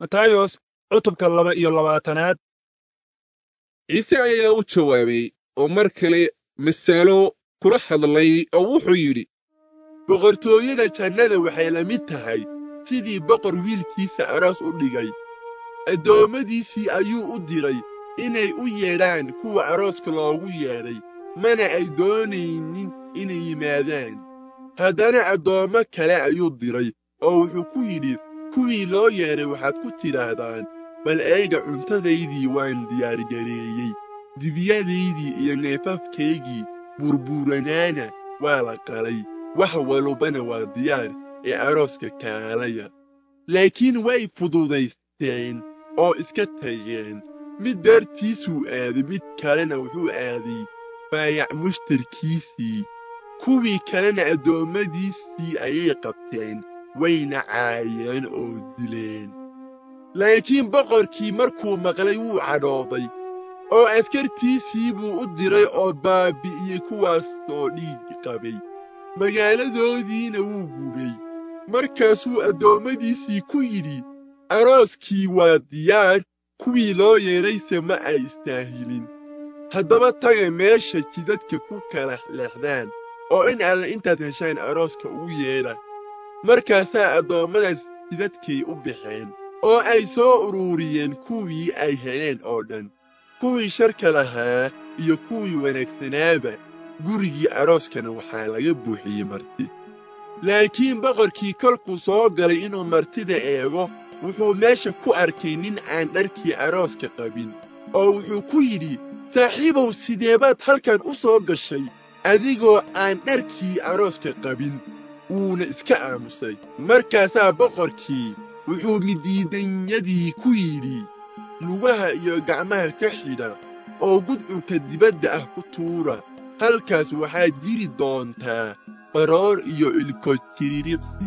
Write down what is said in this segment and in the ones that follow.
matayos cutubka laba iyo labaatanaad ciise ayaa u jawaabay oo mar kale masaalo kula hadlay oo wuxuu yidhi boqortooyada jannada waxay la mid tahay sidii boqor wiilkiisa aroos u dhigay addoommadiisii ayuu u diray inay u yeedhaan kuwa arooska loogu yeedhay mana ay doonaynin inay yimaadaan haddana addoommo kale ayuu diray oo wuxuu ku yidhi kuwii loo yeedhay waxaad ku tidhaahdaan bal eega cuntadaydii waan diyaargareeyey dibyadaydii iyo neefafkaygii burburanaana waa la qalay wax walbana waa diyaar ee arooska kaalaya laakiin way fududaysteen oo iska tageen mid beertiisuu aaday mid kalena wuxuu aaday baayac mushtarkiisii kuwii kalena addoommadiisii ayay qabteen wayna caayeen oo dileen laakiin boqorkii markuu maqlay wuu cadhooday oo askartiisii buu u diray oo baabbi'iyey kuwaasoo dhiig qabay magaaladoodiina wuu gubay markaasuu addoommadiisii ku yidhi arooskii waa diyaar kuwii loo yeedhayse ma ay istaahilin haddaba taga meesha jidadka ku kala leexdaan oo in alle intaad heshaan arooska ugu yeedha markaasaa addoommadaas jidadkay u baxeen oo ay soo uruuriyeen kuwii ay heleen oo dhan kuwii sharka lahaa iyo kuwii wanaagsanaaba gurigii arooskana waxaa laga buuxiyey marti laakiin boqorkii kolkuu soo galay inuu martida eego wuxuu meesha ku arkay nin aan dharkii arooska qabin oo wuxuu ku yidhi saaxiibow sideebaad halkan u soo gashay adigoo aan dharkii arooska qabin wuuna iska aamusay markaasaa boqorkii wuxuu midiidanyadii ku yidhi lugaha iyo gacmaha ka xidha oo gudcurka dibadda ah ku tuura halkaas waxaa jiri doontaa baroor iyo ilkotiriiqsi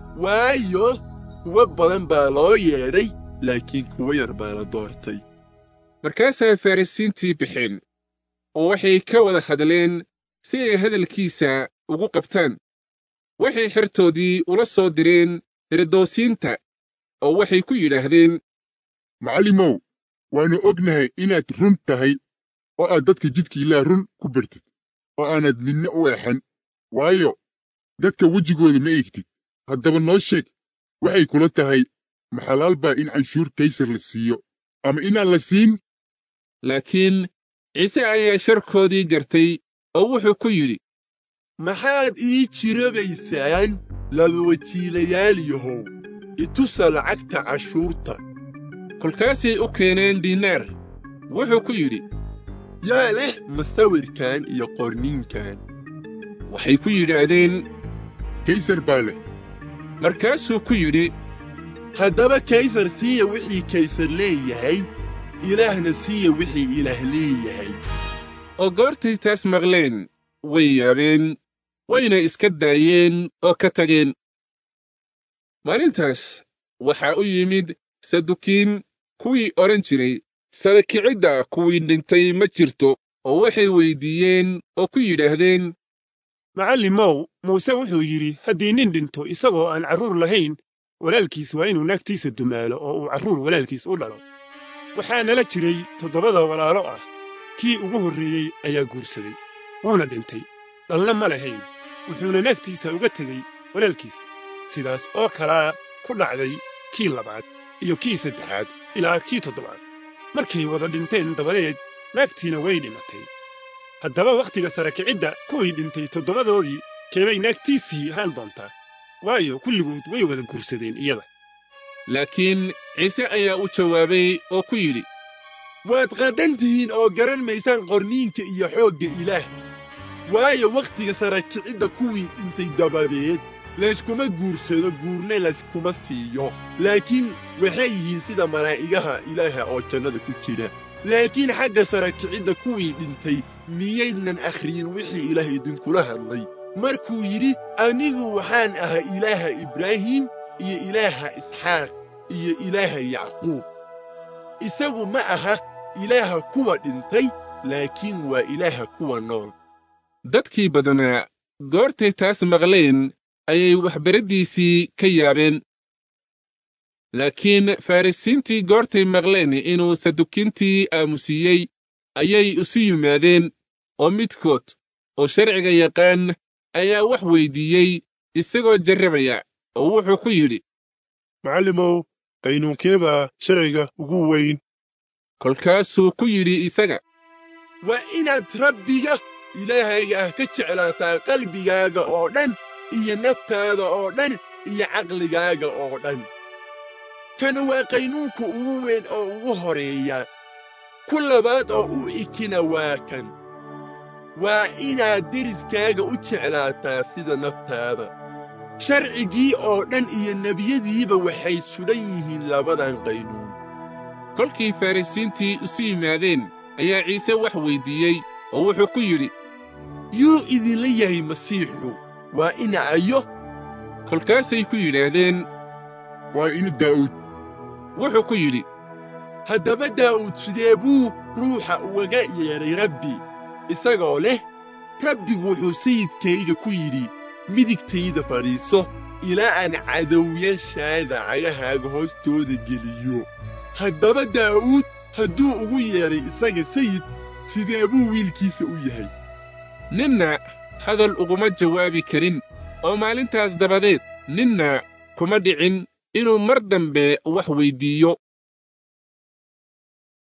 waayo kuwo badan baa loo yeedhay laakiin kuwo yar baa la doortay markaasaa farrisiintii baxeen oo waxay ka wada hadleen si ay hadalkiisa ugu qabtaan waxay xertoodii ula soo direen herodoosiinta oo waxay ku yidhaahdeen macallimow waannu ognahay inaad run tahay oo aad dadka jidka ilaah run ku bartid oo aanad ninna u eexan waayo dadka wejigooda ma eegtid haddaba noo sheeg waxay kula tahay maxalaal baa in canshuur kaysar la siiyo ama inaan la siin laakiin ciise ayaa sharkoodii gartay oo wuxuu ku yidhi maxaad ii jirabaysaan labawajiilayaal yahow itusa lacagta cashuurta kolkaasay u keeneen diinaar wuxuu ku yidhi yaa leh masawirkan iyo qorninkan waxay ku yidhaahdeen kaysar baa leh markaasuu ku yidhi haddaba kaysar siiya wixii kaysar leeyahay ilaahna siiya wixii ilaah leeyahay oo goortay taas maqleen way yaabeen wayna iska daayeen oo ka tageen maalintaas waxaa u yimid sadukiin kuwii odhan jiray sare kicidda kuwii dhintay ma jirto oo waxay weyddiiyeen oo ku yidhaahdeen macallimow muuse wuxuu yidhi haddii nin dhinto isagoo aan carruur lahayn walaalkiis waa inuu naagtiisa dumaalo oo uu carruur walaalkiis u dhalo waxaa nala jiray toddobada walaalo ah kii ugu horreeyey ayaa guursaday wuuna dhintay dhalna ma lahayn wuxuuna naagtiisa uga tegey walaalkiis sidaas oo kalaa ku dhacday kii labaad iyo kii saddexaad ilaa kii toddobaad markay wada dhinteen dabadeed naagtiina way dhimatay haddaba wakhtiga sare kicidda kuwii dhintay toddobadoodii keebay naagtiisii ahaan doontaa waayo kulligood way wada guursadeen iyada laakiin ciise ayaa u jawaabay oo ku yidhi waad qaddan tihiin oo garan maysaan qorniinka iyo xoogga ilaah waayo wakhtiga sare kicidda kuwii dhintay dabadeed layskuma guursado guurna layskuma siiyo laakiin waxay yihiin sida malaa'igaha ilaaha oo jannada ku jira laakiin xagga sare kicidda kuwii dhintay miyaydnan akhriyin wixii ilaah idinkula hadlay markuu yidhi anigu waxaan ahay ilaaha ibraahim iyo ilaaha isxaaq iyo ilaaha yacquub isagu ma aha ilaaha kuwa dhintay laakiin waa ilaaha kuwa nool dadkii badanaa goortay taas maqleen ayay waxbaraddiisii ka yaabeen laakiin farrisiintii goortay maqleen inuu sadukiintii aamusiiyey ayay isu yimaadeen oo midkood oo sharciga yaqaan ayaa wax weyddiiyey isagoo jarrabaya oo wuxuu ku yidhi macallimow qaynuunkee baa sharciga ugu weyn kolkaasuu ku yidhi isaga waa inaad rabbiga ilaahayga ah ka jeclaataa qalbigaaga oo dhan iyo naftaada oo dhan iyo caqligaaga oo dhan kan waa qaynuunka ugu weyn oo ugu horeeya ku labaad oo u ikina waa kan waa inaad deriskaaga u jeclaataa sida naftaada sharcigii oo dhan iyo nebiyadiiba waxay sudhan yihiin labadan qaynuun kolkii farrisiintii isu yimaadeen ayaa ciise wax weyddiiyey oo wuxuu ku yidhi yuu idinla yahay masiixu waa ina ayo kolkaasay ku yidhaahdeen waa ina daa'uud wuxuu ku yidhi haddaba daa'uud sidee buu ruuxa ugaga yeedhay rabbi isagoo leh rabbigu wuxuu sayidkayga ku yidhi midigtayda fadhiiso ilaa aan cadowyashaada cagahaaga hoostooda geliyo haddaba daa'uud hadduu ugu yeedhay isaga sayid sidee buu wiilkiisa u yahay ninna hadal uguma jawaabi karin oo maalintaas dabadeed ninna kuma dhicin inuu mar dambe wax weyddiiyo